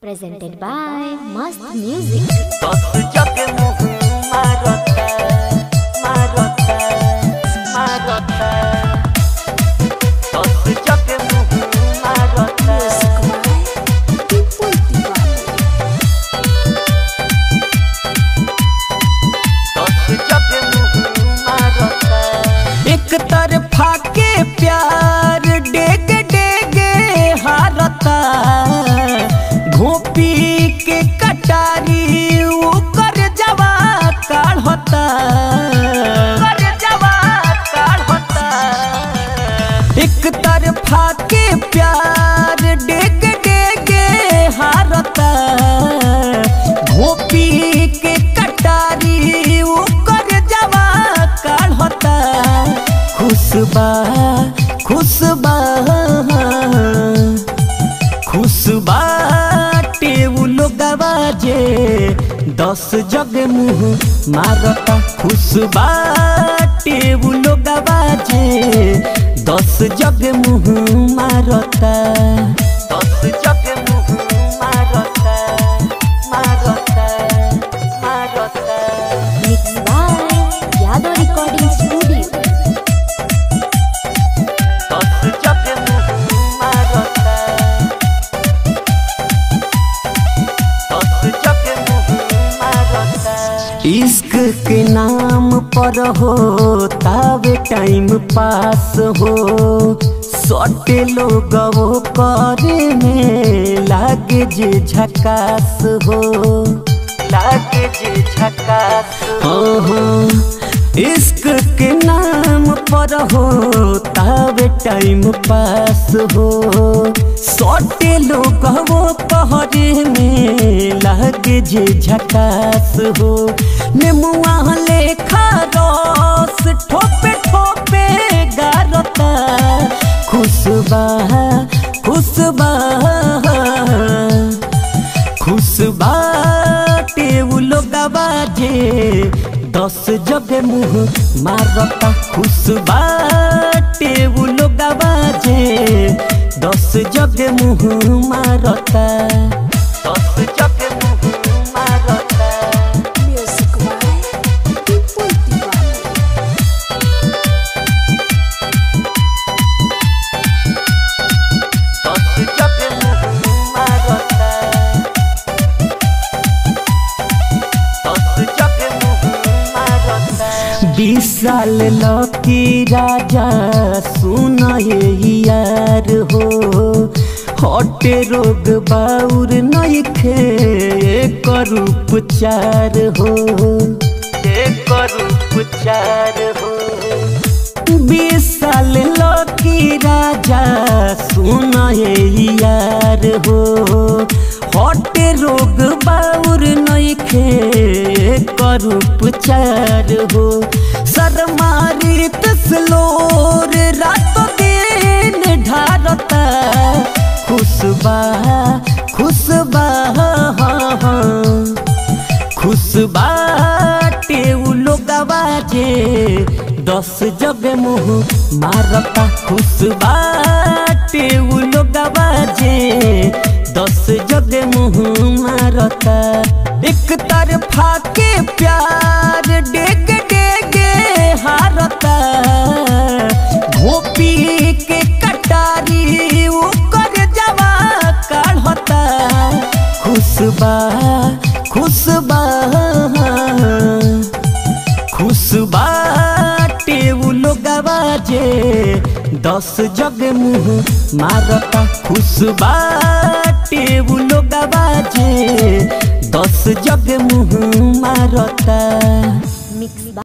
presented by Mast Music. दस जग मुँह मारता मारता मारता दस जग मुँह मारता दस जग मुँह मारता एक तरफा के प्यार डेग डेगे हारता घोपी के कटारी ऊपर जवा काढ़ता कर जवा काढ़ता एक तरफा के प्यार डेग डेगे हारता घोपी के कटारी ऊपर जवा काढ़ता खुशबा खुशबा खुशबा टेबुल गवाजे दस जग मुँह मारता खुशबा टेबुल गवाजे दस जग मुँह मारता दस जग मुँह मारता मारता मारता Mixed by Yadav Recording Studio. दस जग मुँह मारता दस जग मुँह मारता इश्क के नाम पर हो तावे टाइम पास हो सटे लोग वो करे में लागे जे झकास हो लागे जे झकास हो इश्क के नाम पर हो तावे टाइम पास हो सटे लोग वो कहरे में लागे जे झकास हो नेमुआ लेखा रस ठोपे ठोपे गारता खुशबा खुशबा खुशबा टेबुल गवाजे दस जग मुँह मारता खुशबा टेबुल गवाजे दस जग मुँह मारता दस जग मुँह मारता दस जग मुँह मारता दस जग मुँह मारता बीस साल लकी राजा सुन ये यार हो हटे रोग बाउर नइखे एकर उपचार हो एकर उपचार हो बीस साल लकी राजा सुन ये यार हो हटे रोग बाउर नइखे कर उपचार हो शर्मारी तस्लोर रात दिन ढारता खुशबा खुशबा खुशबा टेउलो गवाजे दस जग मुँह मारता खुशबा टेउलो गवाजे दस जग मुँह मारता एक तरफा के प्यार डेग डेगे हारता घोपी के कटारी ऊपर जवा काढ़ता खुशबा खुशबा खुशबा टेबुल गवाजे दस जग मुँह मारता खुशबा टेबुल गवाजे दस जग मुँह मारता Mixed by